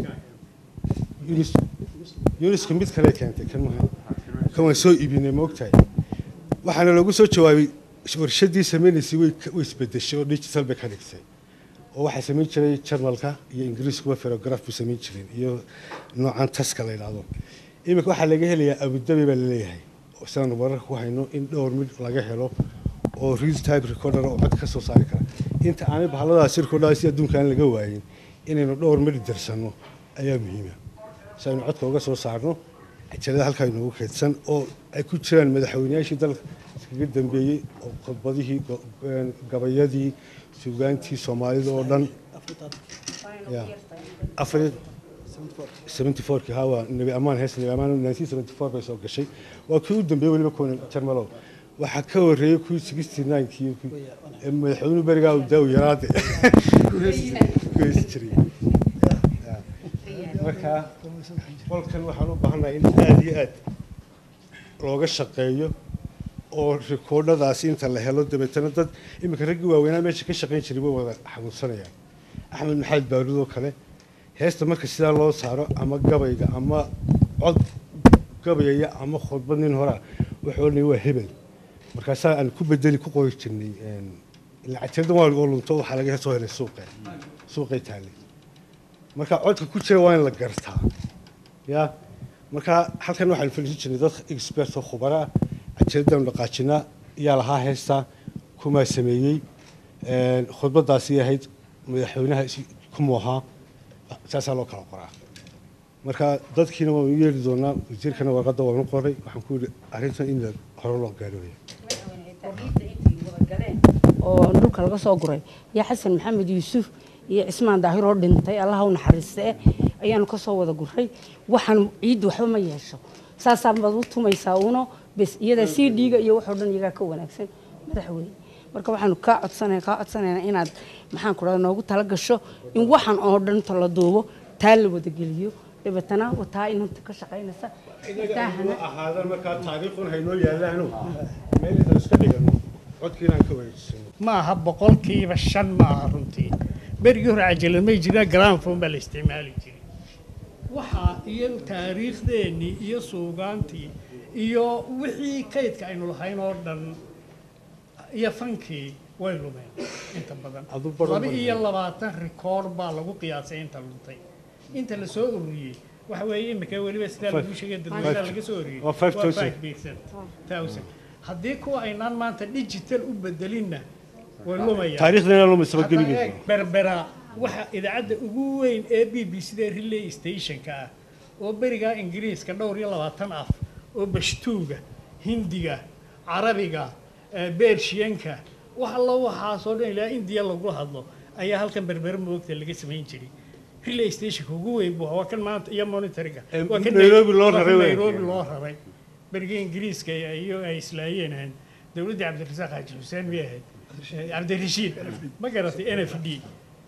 Speaker 12: yuniska mid kale keentay kan maha kan waan soo iibinay ma ogtahay waxaana loogu soo jawaabay warshaddii samaynaysay way way isbedeshay oo digital bay ka dhigtay oo waxaa samayn jiray jarmalka iyo ingiriiskuba ferograf buu samayn jireen iyo noocan taska la yidhaahdo iminka waxaa laga helayaa abudabi baa laleeyahay sidaan wararka ku hayno in dhowr mid laga helo oo real type recorder oo cod ka soo saari kara inta aanay bahaladaasi recordadaasi adduunka aan laga waayin inaynu dhowr mid dirsanno ayaa muhiima si aynu codka uga soo saarno cajalada halkaa inoogu kaydsan oo ay ku jiraan madaxweynayaashii dalka iskaga dambeeyey oo khudbadihii gabayadii suugaantii soomaalida oo dhan ya afar seventy fourkii haa waa nebi amaan hees nebi amaan nineteen seventy four bay soo gashay waa kii u dambeeyey weliba kuwan jarmalow waxaa ka horreeyey kuwii sixty ninekii madaxweynuhu berigaa uu daaw yaraade ku heesi jiray marka qolkan waxaan u baahannahay in aada iyo aad looga shaqeeyo oo rikoodhadaasi inta la helo dabeetana dad iminka raggii waaweynaa meesha ka shaqayn jiray way wada xanuunsanayaan axmed maxamed baaruud oo kale heesta marka sidaa loo saaro ama gabayga ama cod gabayaya ama khudbad nin horaa wuxuu odhanaya waa hebel markaasaa aan ku bedeli ku qori jirnay lacagteedan waa oo lunto waxaa laga soo helay suuqe suuqay taallay marka codka ku jira waa in la gartaa ya marka halkan waxaan fadhiisan jirnay dad expert oo khubara ah cajaladaan dhaqaajinaa yaa lahaa heestaa kumaa sameeyey khudbadaasi ahayd madaxweynaha kumuu ahaa saasaa loo kala qoraa marka dadkiina waan u yeeri doonaa wasiirkana warqadda waan u qoray waxaan ku yidhi arrintan in hore loo gaadhooya
Speaker 13: oo dhulka laga soo guray yaa xasan maxamed yuusuf iyo cismaan daahir oo dhintay allaha u naxariiste ayaanu ka soo wada guray waxaan ciiddu waxba ma yeesho saasaa baad u tumaysaa uno bes iyada c d-ga iyo waxoo dhan iyagaa ka wanaagsan madaxweyne marka waxaanu kaa codsanaya kaa codsanaynaa inaad maxaan ku dhahda noogu tala gasho in waxan oo dhan ta la duubo taa la wada geliyo dabeetana wataa inanta ka shaqaynaysa
Speaker 12: inaguna ahaadan markaa taariikhun haynoo yaalaano meel intaan iska dhigano codkiinaan ka wareejisano
Speaker 14: ma aha boqolkiiba shan ma aha runtii berigii hore cajalad may jiraan granfon baa la isticmaali jiray waxaa iyo taariikhdeennii iyo suugaantii iyo wixii kaydka aynu lahayn oo dhan iyo fankii way lumeen inta badan laba iyo labaatan rikoor baa lagu qiyaasay inta luntay inta la soo ururiyey waxa weeye imika weliba sidaa lagu sheegay dadweynaha laga soo ururiyey
Speaker 12: Waa five thousand.
Speaker 14: five percent thousand haddii kuwa aynaan maanta digital u bedelinna way lumayaan
Speaker 12: taariikhdana lumaysaba
Speaker 14: Hadda
Speaker 12: gebigeeda.
Speaker 14: eeg, berbera waxa idaacadda ugu weyn ee b b c da relay stationka ah oo berigaa ingiriiska dhowr iyo labaatan af oo bashtuuga hindiga carabiga eh, beershiyanka wax alla waxaasoo dhan ilaa indiya lagu hadlo ayaa halkan berbera moogta laga samayn jiray relay stationka ugu weyn buu ahaa. waa kan maanta iyo monitoringa
Speaker 12: Eh,
Speaker 14: waa kan
Speaker 12: Nairobi loo
Speaker 14: waa kan
Speaker 12: raray wey.
Speaker 14: nairobi loo raray berigii ingiriiska iyo ay islaayeen ahayd dowladdii cabdirasaaq xaaji xuseen miyay ahayd Eh, cabdirashiid ma garatay n f d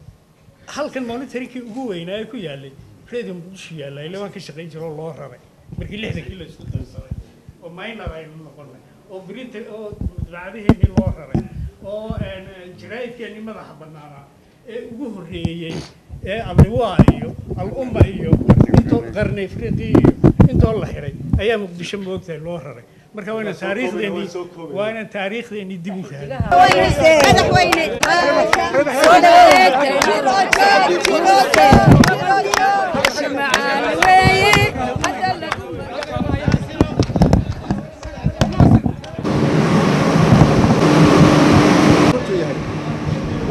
Speaker 14: halkan monitoringkii ugu weynaa ee ku yaalay radio muqdisho yaalla ile waan ka shaqayn jiro oo loo raray markii lixdankii la isku darsaday oo minor aynu noqonay oo brinta oo daacadaheennii loo raray oo een, jaraa'idkeennii madaxa bannaanaa ee ugu horreeyey ee abriwaa iyo al-umma iyo intoo qarni afriqi iyo intoo la xiray ayaa muqdisho moogtahay loo raray marka waa inaan taariikhdeenii waa inaan taariikhdeenii dib u fahanay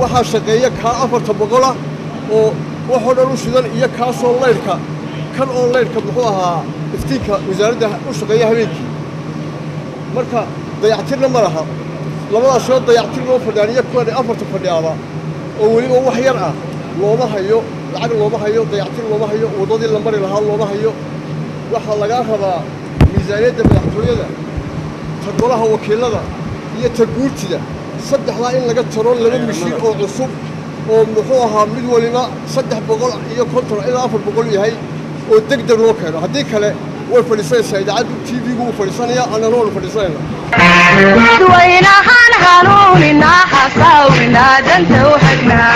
Speaker 3: waxaa shaqeeya kaa afarta boqola oo waxoo dhan u shidan iyo kaasoo laydhka kan oo laydhka muxuu ahaa iftiinka wasaaradda u shaqeeya habeenkii marka dayactirna ma laha labadaas shoo dayactir loo fadhaaniyo kuwan afarta fadhiyaaba oo weliba wax yar ah looma hayo lacag looma hayo dayactir looma hayo waddadii la mari lahaa looma hayo waxaa lagaa rabaa miisaaniyadda madaxtooyada ta golaha wakiilada iyo ta guurtida saddexdaa in laga taro laba mishiin oo cusub oo muxuu ahaa mid waliba saddex boqol iyo konton ilaa afar boqol yahay oo deg deg loo keeno haddii kale way fadhiisanaysaa idaacaddu t v-gu wuu fadhiisanaya annana waanu fadhiisanayna
Speaker 4: dadweynahan hanuunina hasaawina danta u xidhnaa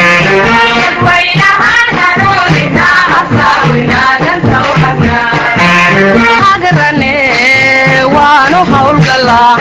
Speaker 4: hagarane waanu hawlgalaa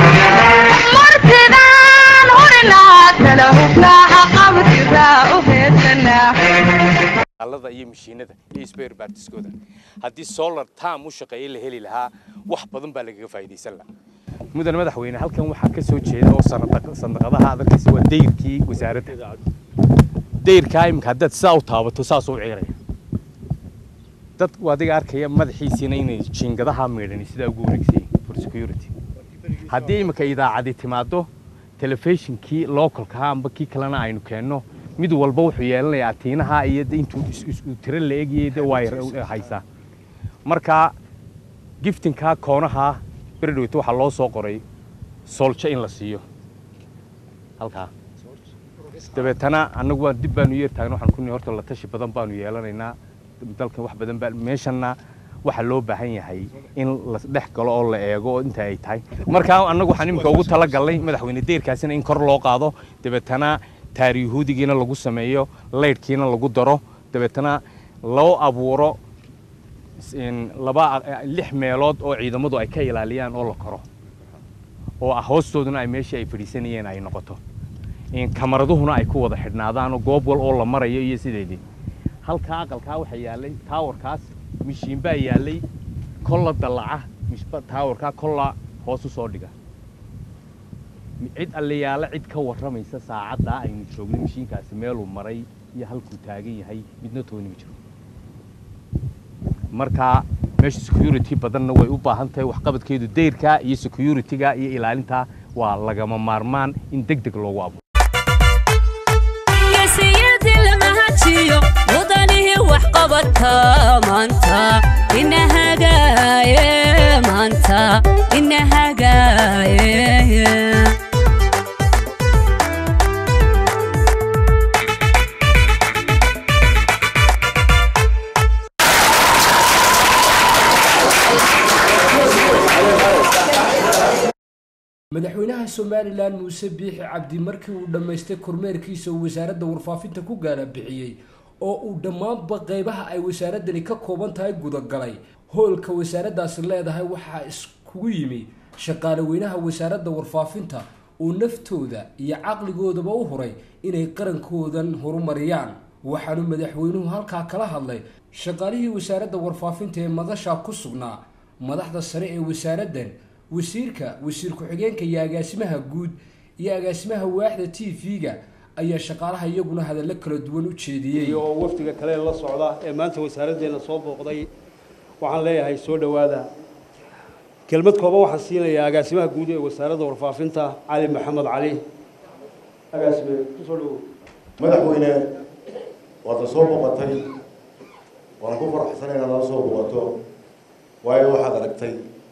Speaker 4: martidaan hurinaa kala hufnaa haqabtiraa u heedsanaa
Speaker 7: alada iyo mashiinada iyo spare partiskooda haddii solar tam u shaqeeye la heli lahaa wax badan baa lagaga faa'iidaysan lahaa mudane madaxweyne halkan waxaa ka soo jeeda oo sanada- sandaqadaha adarkiisa waa dayrkii wasaaradda dayrkaa imika haddaad sidaa u taabato saas u ciiraya dad adiga arkaya madaxiisiina inay jiingadaha miidhani sidaa ugu wareegsayiin for security haddii imika idaacadi timaado telefishinkii localka amba kii kalena aynu keenno mid walba wuxuu yeelanayaa atiinaha iyo de intuu is- is- uu tiro la egayay de waa haysaa marka giftinkaa koonaha beredhowta waxaa loo soo qoray sooljo in la siiyo halkaa dabeetana annagu waan dib baanu yeer taagna waxaan ku nihi horta la tashi badan baanu yeelanaynaa dalkan wax badan baa meeshanna waxaa loo baahan yahay in la dhex galo oo la eego oo inta ay tahay markaa annagu waxaan imika ugu talagalnay madaxweyne deyrkaasina in kor loo qaado dabeetana taariyahuudigiina lagu sameeyo laydhkiina lagu daro dabeetana loo abuuro in laba lix meelood oo ciidamadu ay ka ilaaliyaan oo la koro oo ah hoostooduna ay meeshii ay fadhiisanayeen ay noqoto in kamaraduhuna ay ku wada xidhnaadaan oo goob wal oo la marayo iyo sideedii halkaa aqalkaa waxaa yaallay taawarkaas mishiin baa yaallay kolla dallaca mishba- taawarkaa kolla hoos u soo dhiga cid allayaala cid ka warramaysa saacaddaa aynu joogno mishiinkaasi meeluu maray iyo halkuu taagan yahay midna tooni ma jiro marka meesha security badanna way u baahan tahay waxqabadkeedu dayrka iyo security-ga iyo ilaalinta waa lagama maarmaan in deg deg loogu abuuro
Speaker 1: geesiyadii lama hajiyo mudanihii waxqabadka maanta ina hagaaye maanta ina hagaaye
Speaker 2: madaxweynaha somalilan muuse biixi cabdi markii uu dhammaystay kormeerkiisa uu wasaaradda warfaafinta ku gaala bixiyey oo uu dhammaanba qeybaha ay wasaaradani ka kooban tahay gudagalay hoolka wasaaraddaasi leedahay waxaa iskugu yimi shaqaale weynaha wasaaradda warfaafinta oo naftooda iyo caqligoodaba u huray inay qarankoodan horumariyaan waxaanu madaxweynuhu halkaa kala hadlay shaqaalihii wasaaradda warfaafinta ee madasha ku sugnaa madaxda sare ee wasaaraddan wasiirka wasiir ku-xigeenka iyo agaasimaha guud iyo agaasimaha waaxda t v-ga ayaa shaqaalaha iyaguna hadallo kala duwan u jeediyey
Speaker 5: iyo wafdiga kale la socda ee maanta wasaaraddeena soo booqday waxaan leeyahay soo dhowaada kelmad kooban waxaan siinayaa agaasimaha guud ee wasaaradda warfaafinta cali maxamed cali agaasime kusoo dhowow
Speaker 15: madaxweyne waadna soo booqatay waan ku faraxsanay inaad nala soo booqato waayo waxaad aragtay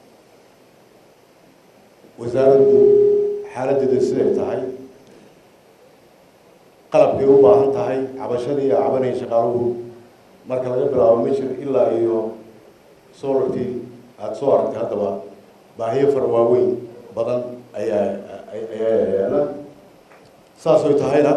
Speaker 15: wasaaraddu xaaladdeedu siday tahay qalabkay u baahan tahay cabashadii iyo cabanaya shaqaaluhu marka laga bilaabo mishir ilaa iyo solarkii aada soo aragtay haddaba baahiyo fara waaweyn badan ayaa ayaa yaala saasoy tahayna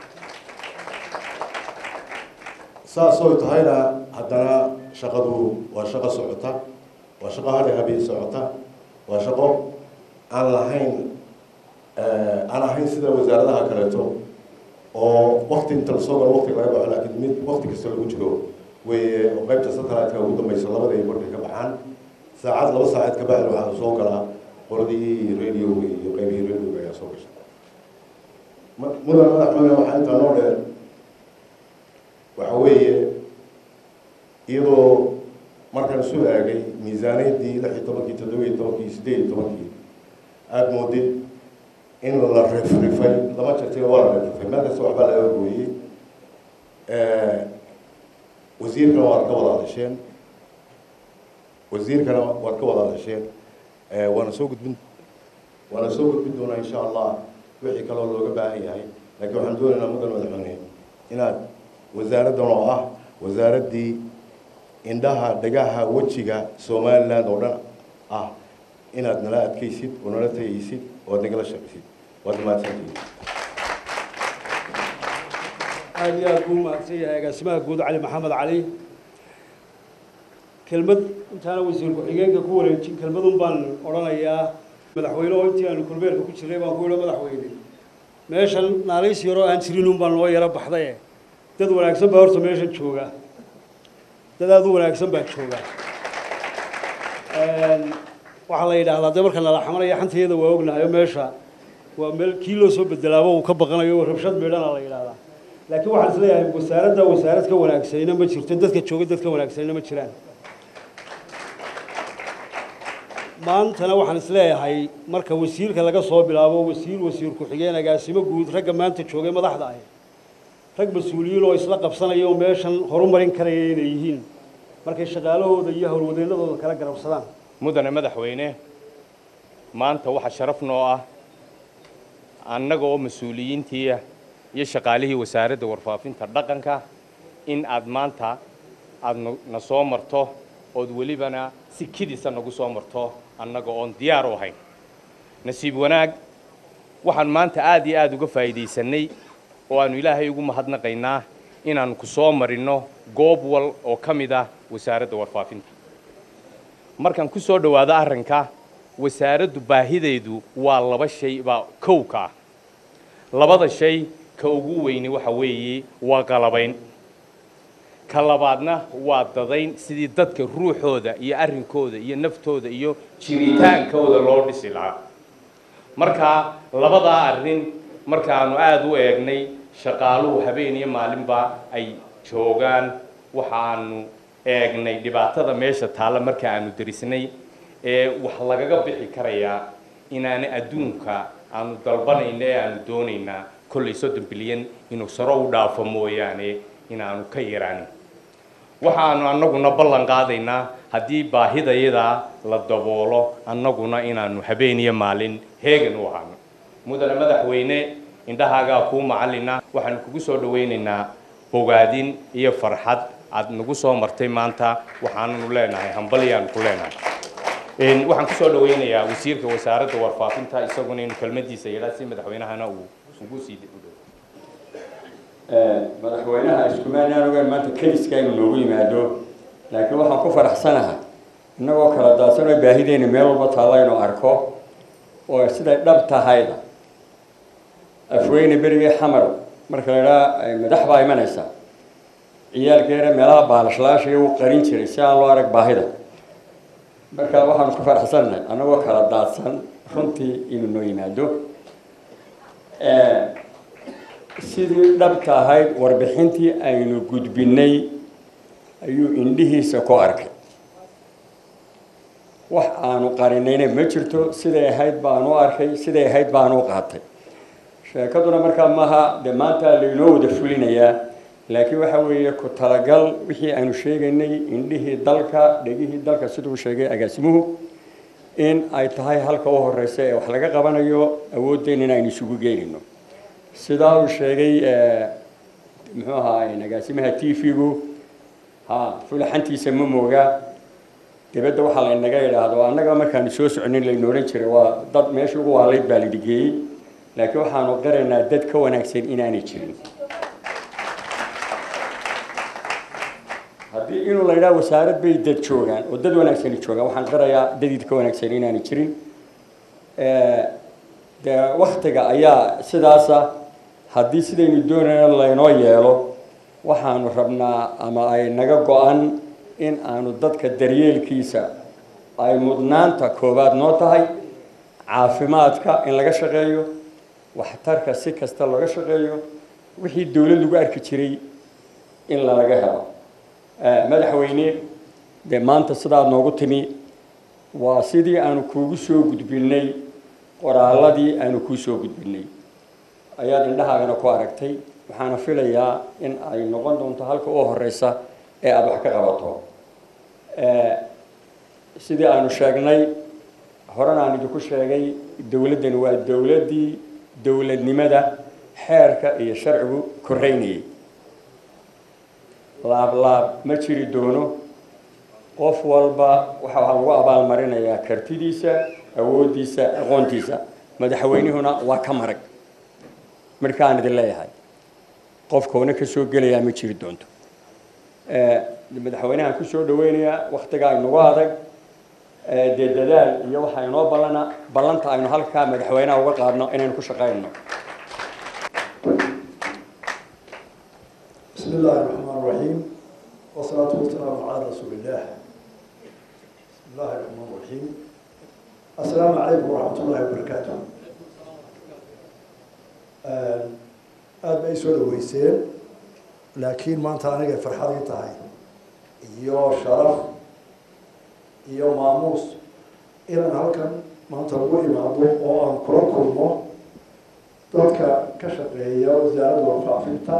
Speaker 15: saasoy tahayna haddana shaqadu waa shaqo socota waa shaqo hadhay habeen socota waa shaqo aan lahayn aan ahayn sida wasaaradaha kaleeto oo wakti inta lasoo galo wakti laga baxo laakiin mid wakti kasta lagu jiro weye oo qaybta satellite-ka ugu dambaysa labada ay markay ka baxaan saacad laba saacad ka bacdi waxaa soo galaa qoladii radioga iyo qaybihii radioga ayaa soo gasha mudan madaxweyne waxaa intaa noo dheer waxa weeye iyadoo markaan isu eegay miisaaniyaddii lix iyo tobankii toddoba iyo tobankii siddeed iyo tobankii aada moodid in la rifrifay lama jirtay waa la rifrifay meel kasta waxbaa laga gooyey wasiirkana waad ka wada hadasheen wasiirkana waad ka wada hadasheen waana soo gudbin waana soo gudbin doonaa insha allah wixii kaloo looga baahan yahay laakiin waxaan doonaynaa mudan madaxweyne inaad wasaaraddan oo ah wasaaraddii indhaha dhagaha wejiga somaliland oo dhan ah inaad nala adkaysid oo nala tagaysid oo aad nagala shaqaysid waad mahadsantihiin
Speaker 10: aada iyo aada buu mahadsan yahay agaasimaha guud cali maxamed cali kelmad intaana wasiir ku-xigeenka ku wareejin kelmadun baan odhanayaa madaxweyne oo intii aanu kulbeerka ku jirnay baan ku yidhi madaxweyne meeshan naalays yaroo aan jirin un baan noo yaro baxdaye dad wanaagsan baa horta meeshan jooga dad aada u wanaagsan baa jooga waxaa la yidhaahdaa dee marka nala xamanaya xantayada waa ognahay oo meesha waa meel kii loo soo bedelaaba uu ka baqanayo rabshad meedhana la yidhaahdaa laakiin waxaan isleeyahay wasaaradda wasaarad ka wanaagsanina ma jirto dadka jooga dad ka wanaagsanina ma jiraan maantana waxaan isleeyahay marka wasiirka laga soo bilaabo wasiir wasiir ku-xigeen agaasimo guud ragga maanta joogay madaxda ah rag mas-uuliyiin oo isla qabsanaya oo meeshan horumarin karaya inay yihiin markay shaqaalahooda iyo howlwadeennadooda kala garabsadaan
Speaker 7: mudane madaxweyne maanta waxaa sharaf noo ah annaga oo mas-uuliyiintii iyo shaqaalihii wasaaradda warfaafinta dhaqanka in aad maanta aada na soo marto ood welibana si kidisa nagu soo marto annaga oon diyaar u ahayn nasiib wanaag waxaan maanta aada iyo aada uga faa'iidaysanay oo aanu ilaahay ugu mahadnaqaynaa inaannu ku soo marinno goob wal oo ka mid ah wasaaradda warfaafinta markaan ku soo dhowaado arrinka wasaaraddu baahideedu waa laba shay baa kow ka ah labada shay ka ugu weyni waxa weeye waa qalabayn ka labaadna waa dadayn sidii dadka ruuxooda iyo arrinkooda iyo naftooda iyo jiritaankooda loo dhisi lahaa marka labadaa arrin markaanu aada u eegnay shaqaaluhu habeen iyo maalinba ay joogaan waxaanu eegnay dhibaatada meesha taalla marka aanu derisnay ee wax lagaga bixi karayaa inaana adduunka aanu dalbanayna ee aanu doonaynaa kollay soddon bilyan inuu saro u dhaafo mooyaane inaanu ka yaraanin waxaanu annaguna ballan qaadaynaa haddii baahidayadaa la daboolo annaguna inaanu habeen iyo maalin heegan u ahaano mudane madaxweyne indhahaagaa kuu macallina waxaanu kugu soo dhawaynaynaa bogaadin iyo farxad aad nagu soo martay maanta waxaananu leenahay hambalyaanu ku leenahay waxaan ku soo dhawaynayaa wasiirka wasaaradda warfaafinta isaguna inuu kelmadiisa yidhaa si madaxweynahana uu ugu sii
Speaker 16: madaxweynaha iskumaanaan ogaan maanta keliska inuu noogu yimaado laakiin waxaan ku faraxsanahay innagoo kala daadsan oo baahideena meel walba taalla inuu arko oo siday dhab tahayda afweyne berigii xamar marka la idhaha madax baa imanaysa ciyaalkeena meelaha baalashlaashiga uu qarin jiray si aan loo arag baahida marka waxaanu ku faraxsanahay annagoo kala daadsan runtii inuu noo yimaado sidii dhabta ahayd warbixintii aynu gudbinay ayuu indhihiisa ku arkay wax aanu qarinayna ma jirto siday ahayd baanu arkay siday ahayd baanu qaatay sheekaduna markaa maaha dee maanta laynoo wada fulinayaa laakiin waxa weeye ku talagal wixii aynu sheegaynay indhihii dalka dhegihii dalka siduu sheegay agaasimuhu in ay tahay halka u horeysa ee wax laga qabanayo awooddeena in aynu isugu geynayno sidaa uu sheegay muxuu ahaa agaasimaha t v-gu ha fulaxantiisa ma mooga dibadda waxaa laynaga idhaahdo annaga markaanu soo soconin layna odhan jiray waa dad meesha ugu waalayd baa laidhigeeyey laakiin waxaanu qiraynaa dad ka wanaagsan inaanay jirin haddii inuu la yidhaha wasaarad bay dad joogaan oo dad wanaagsani joogaan waxaan qirayaa dadid ka wanaagsan inaanay jirin dee waktiga ayaa sidaasa haddii sidaynu doonayno laynoo yeelo waxaanu rabnaa ama ay naga go-an in aanu dadka daryeelkiisa ay mudnaanta koowaad noo tahay caafimaadka in laga shaqeeyo waxtarka si kasta laga shaqeeyo wixii dowlad lagu arki jiray in lalaga helo madaxweyne dee maanta sidaad noogu timi waa sidii aanu kuugu soo gudbinay qoraalladii aanu kuu soo gudbinay ayaad indhahaagana ku aragtay waxaana filayaa in ay noqon doonto halka u horeysa ee aada wax ka qabato sidii aanu sheegnay horena aan idinku sheegay dowladdani waa dowladdii dowladnimada xeerka iyo sharcigu koreynayay laab laab ma jiri doono qof walba waxa waxaa lagu abaalmarinayaa kartidiisa awooddiisa aqoontiisa madaxweynihuna waa ka marag markaan idin leeyahay qofkoona ka soo gelayaa ma jiri doonto madaxweynahan ku soo dhaweynayaa waktigaa inagu adag dee dadaal iyo waxaa inoo ballana ballanta aynu halkaa madaxweynaha uga qaadno inaynu ku shaqayno
Speaker 6: بسم الله الرحمن الرحيم والصلاة والسلام على رسول الله بسم الله الرحمن الرحيم السلام عليكم ورحمة الله وبركاته aada bay soo dhaweyseen laakiin maanta aniga farxadii tahay iyo sharaf iyo maamuus inaan halkan maanta ugu imaado oo aan kula kulmo dadka ka shaqeeya wasaaradda warfaafinta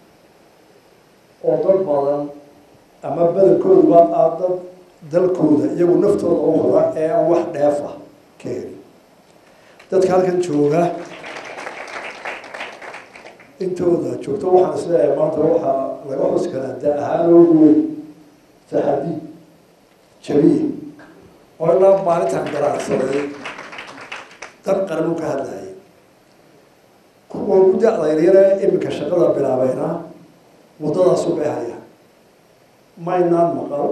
Speaker 6: oo dad badan ama badankooduba aa dad dalkooda iyagu naftooda u hora ee aan wax dheef ah ka helin dadka halkan jooga intooda joogto waxaan isleeyahay maanta waxaa laga xusi karaa da ahaan oogu weyn saxadi jabiye oo ilaa maalintan garaacsaday dan qaranuu ka hadlayay kuwa ku da-da yaryare iminka shaqada bilaabayna waddadaasu bay hayaan maynaan maqal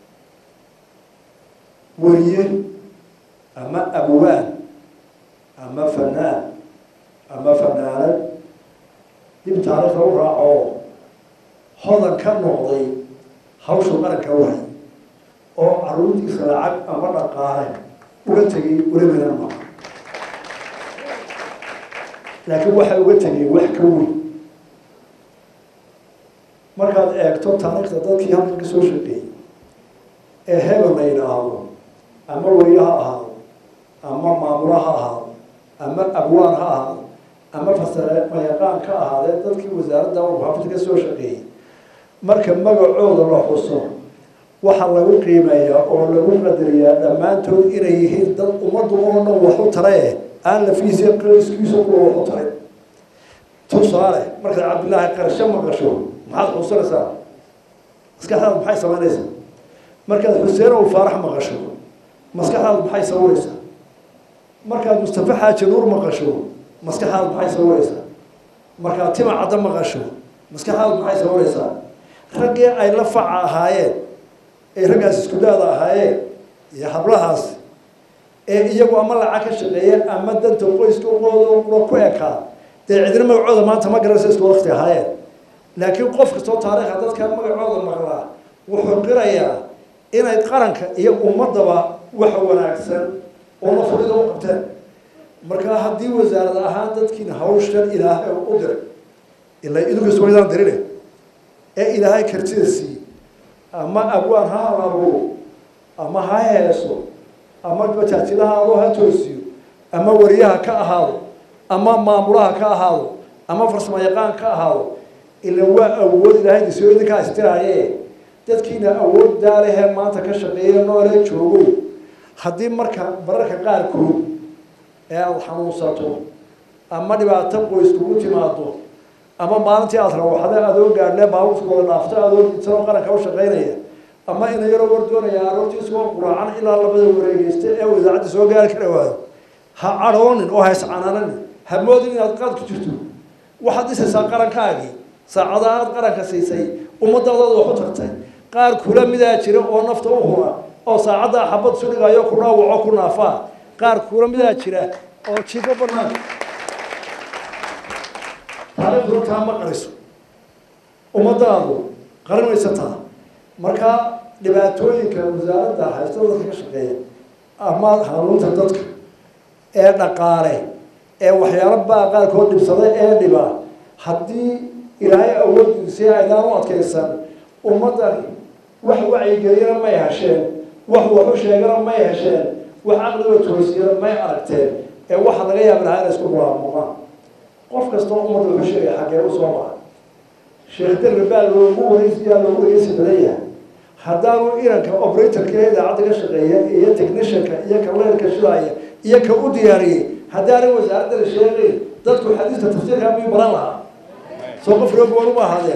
Speaker 6: weriye ama abwaan ama fanaan ama fanaanad dib taariikhda u raaco hodan ka noqday hawsha qaranka wahay oo caruurtiisa lacag ama dhaqaale uga tegay welibaynan maqa laakiin waxay uga tegeen wax ka weyn markaad eegto taariikhda dadkii halkan ka soo shaqeeyey ee hebel la yidhaahdo ama weriye ha ahaado ama maamula ha ahaado ama abwaan ha ahaado ama fasare mayaqaan ka ahaadee dadkii wasaaradda warfaafinta ka soo shaqeeyey marka magacooda la xuso waxaa lagu qiimeeyaa oo lagu qadariyaa dhammaantood inay yihiin dad ummaddu oo dhan wax u tarae aan lafiisa qariskiisa kuwa wax u taray tusaale markaad cabdillaahi qarsho maqasho maxaad xusanaysaa maskaxdaadu maxay samaynaysaa markaad xuseen ow faarax maqasho maskaxdaadu maxay sawiraysaa markaad mustafa xaaji nuur maqasho maskaxdaadu maxay sawiraysaa markaad tima caddo maqasho maskaxdaadu maxay sawiraysaa raggii ay la faca ahaayeen ee raggaas isku daada ahaayeen iyo hablahaas ee iyagu ama lacag ka shaqeeyeen ama danta qoyska uqooda ku ekaa dee cidina magacooda maanta ma garanaysa isku wakti ahaayeen laakiin qof kastoo taariikha dadka magacooda maqlaa wuxuu qirayaa inay qaranka iyo ummadaba wax wanaagsan oo nafurida u qabteen markaa haddii wasaarad ahaan dadkiina hawshan ilaahay u diray ilaa idinkas waydaan dirine ee ilaahay kartida siiye ama abwaan ha halaabo ama ha heeso ama bajaajirahaado ha toosiyo ama wariyaha ka ahaado ama maamulaha ka ahaado ama farsamo yaqaan ka ahaado ila waa awood ilaahay disoo idinkaa istiraaye dadkiina awood daalehee maanta ka shaqeeya noolee joogo haddii marka bararka qaarkood ee aada xanuunsato ama dhibaato qoys kugu timaado ama maalintii aada rawaxda adoo gaadhlee baabuurkooda dhaafto adoo didsanoo qaranka u shaqaynaya ama ina yaroo war doonaya aroortiisoo quraacan ilaa labada wareegeysta ee idaacadda soo gaari ka dhawaado ha cadhoonin oo ha iscanaananin ha moodin inaad qaad ku jirto waxaad dhisaysaa qarankaagii saacadaha aad qaranka siisay ummaddaadaad wax u tagtay qaar kula midaa jira oo nafta u hura oo saacaddaa xabad isu dhigayo ku dhaawaco ku naafaa qaar kula midaa jira oo jiifo banaan taariikhdu taa ma qariso ummadaadu qarinaysataa markaa dhibaatooyinka wasaaradda haysta dadka ka shaqeeya ama hanuunta dadka ee dhaqaale ee waxyaalo baa qaarkood dhibsaday ee dhiba haddii ilaahay awooddiisii aydaan u adkaysan ummaddani wax wacyigeliyana may hesheen wax waxu sheegana may hesheen wax caqliga toosiyana may aragteen ee waxa laga yaabi lahaa inay isku mulaamuqaan qof kastoo ummadda wuxuu sheegaya xaggee u soo maray sheekh derri baa loogu wareysiyaa loogu wareysi badan yahay haddaanu inanka operatorka ee idaacadda ka shaqeeya iyo technicianka iyo ka leerka shidaaya iyo ka u diyaariyey haddaanay wasaaradda la sheegayn dadku xadiista tafsiirka miyuu baran lahaa soo qof rogoon uma ahaadeen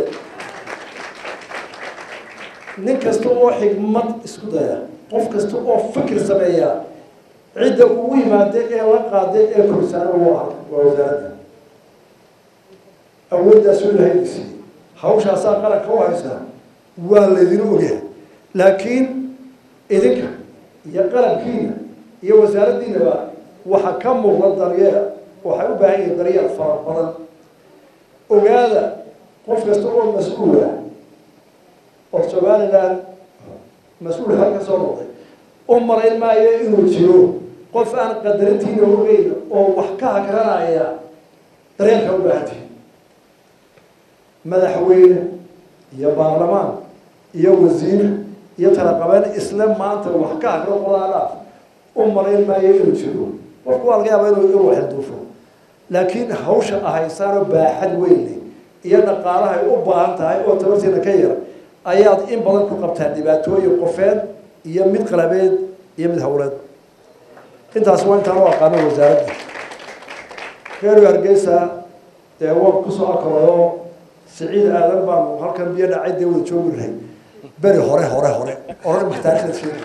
Speaker 6: nin kasta oo xigmad isku daya qof kasta oo fikir sameeya cidda ugu yimaada ee la qaada ee korisaana waa waa wasaaradda awooddaasuu lahaydiisii hawshaasaa qaranka u haysaa waa laydin ogyahay laakiin idinka iyo qalabkiina iyo wasaaraddiinaba waxaa ka muuqda daryeel waxay u baahan yihiin daryeel fara badan ogaada qof kasta oo mas-uula oo somaliland mas-uul xal ka soo noqday u marayn maayo inuu jiro qof aan qadarintiina ogeyn oo wax ka hakaranaya daryeelka u baahantihi madaxweyne iyo baarlamaan iyo wasiir iyo talaqabeen isla maanta wax ka hakro qodaa dhaaf u marayn maayo inuu jiro qofku waa laga yaaba inuu inuu xilduufo laakiin hawsha ahaysaanoo baaxad weyn iyo dhaqaalahay u baahan tahay oo tabartiina ka yar ayaad in badan ku qabtaan dhibaatooyin qofeed iyo mid qalabeed iyo mid howleed intaas waa intaan u aqaano wasaaradda reer hargeysa dee waan kusoo akalayo siciid aadan baanu halkan biyo dhacay dee wada joogi lahay beri hore hore hore oran ma taarikhda sheegi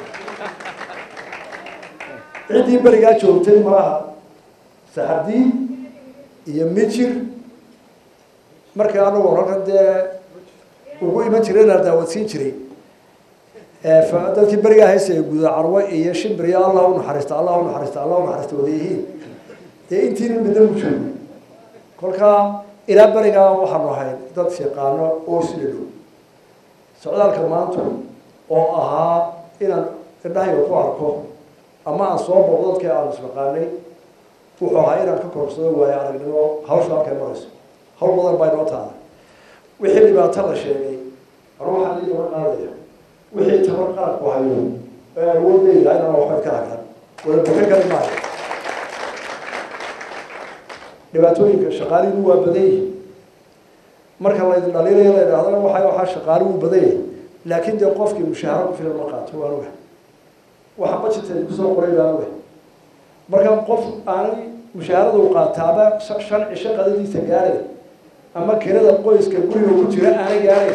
Speaker 6: ciddii berigaa joogtay malaha saxardiin iyo mijir markii anagu halkan dee ugu iman jiray la daawadsiin jiray dadkii berigaa haysaya guda carwo iyo shimbiriyo allah u naxariista allah u naxariista allah u naxariista wada yihiin dee intiina midna u joogo kolkaa ilaa berigaa waxaanu ahayn dad yaqaano oo sida dhow socdaalka maanta oo ahaa inaan indhahayga ku arko ama aan soo boqdo dadkii aanu isnaqaanay wuxuu ahaa inaan ka korsado waayo aragnimo hawsha halkay marayso hawl badan baa inoo taala wixii dhibaato la sheegay anu waxaan ii daba qaadaya wixii tabar qaadku hayo ee awoodayda inaan waxba ka hagran wada baka kari maayo dhibaatooyinka shaqaalihiinu waa badan yihin marka laydin dhaliilaya la idhahdana waxa waxaa shaqaali wuu badan yahay laakiin dee qofkii mushaaharo ku filan ma qaato waan oga waxa budgeteed kusoo qoray baan oga marka qof aanay mushaharada u qaataaba shan cisho qadadiisa gaaray ama kirada qoyska guriga ku jira aanay gaaray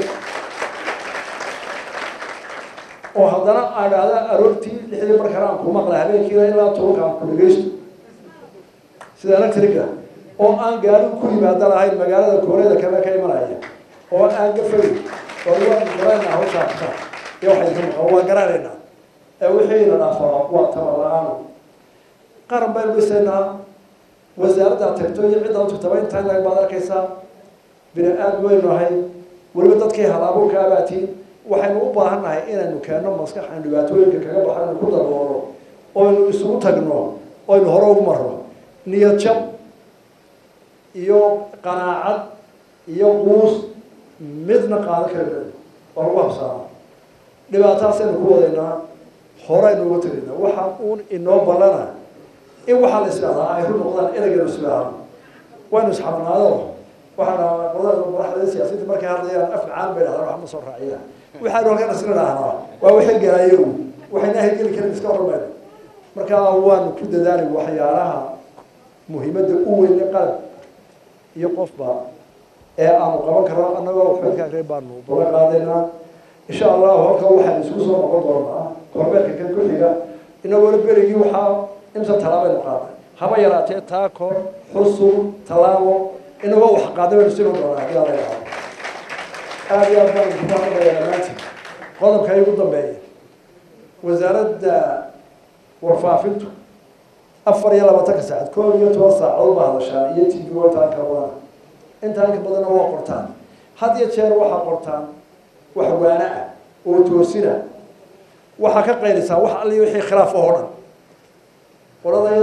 Speaker 6: oo haddana aan dhahda aroortii lixdii markana aan ku maqla habeenkiina ilaa tobanka aan ku dhegeysto sida electrica oo aan gaari ku yimaada lahayn magaalada kooreeda kale ka imanaya oo aan gafay oo waan garanayna hawshaa iyo waxay ka maqan waan garanaynaa ee wixiina dhaafaa waa tabar la-aan qaran baynu dhisaynaa wasaaradda tagto iyo cidda tagtaba intaa lag baad arkaysaa bini aad weynu nahay weliba dadkii hal-abuurka abaatiin waxaynu u baahan nahay inaynu keenno maskaxan dhibaatooyinka kaga baxaynu ku daboolo oynu isugu tagno oynu hore ugu marno niyad jab iyo qanaacad iyo quus midna qaadan karina waa lagu habsaama dhibaataasaynu ku wadaynaa horeynu uga tegaynaa waxa uun inoo ballana in waxaa la isdhahdaa ay ru noqdaan ereygeenu isdhaahno waynu isxabnaado waxaa madaxda siyaasiyiinta markay hadlayaan af macaan bay dhahdaan wax ma soo raaciya waxaanu halkan isla dhahnaa waa waxay galaayo waxayna ahgeli karin iska hormayno marka waanu ku dadaalay waxyaalaha muhiimadda u weyn ee qalab iyo qofba ee aanu qaban karno annagoo waxbadka agrey baanu baga qaadaynaa insha allahu halka waxaan isku soo noqon doonaa kormeerka kan ku xiga inagoona berigii waxaa imsa talaabaynu qaaday haba yaraatee taako xusub tallaabo inagoo wax qaaday baynu sii doonaa haddii alla yidhahdo aada iyo aad baan idinku mahadnaqayaa dhammaantiin qodobka ugu dambeeya wasaaradda warfaafintu afar iyo labaatanka saacad koob iyo toban saacadood baa hadashaan iyo t v intaan ka badana intaan ka badanna waa qortaan had iyo jeer waxaa qortaan wax waana ah oo toosina waxaa ka qaylisaa wax alli wixii khilaaf oo dhan qoladayada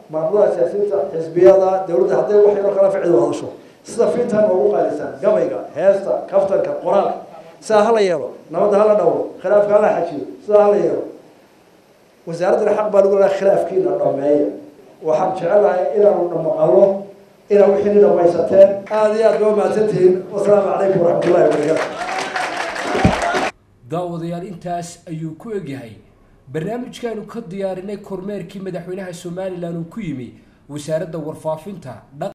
Speaker 6: maamulaha siyaasiyiinta xisbiyada dowladda hadday wax yaroo kala ficil hadasho sida fiintan ugu qaalisan gabayga heesta kaftanka qoraalka sidaa hala yeelo nabadda hala dhowro khilaafka hala xajiyo sidaa hala yeelo wasaaraddana xaq baa lagu leeyahay khilaafkiina dhameeya waxaan jecelahay inaanu dhamaqalno inaa wixii dhamaysateen aada iyo aad baa mahadsantihiin wasalaamu calaykum waraxmatullahi wabarakaatu
Speaker 2: daawadayaal intaas ayuu ku egyahay barnaamijkaanu ka diyaarinay kormeerkii madaxweynaha somalilan uu ku yimi wasaaradda warfaafinta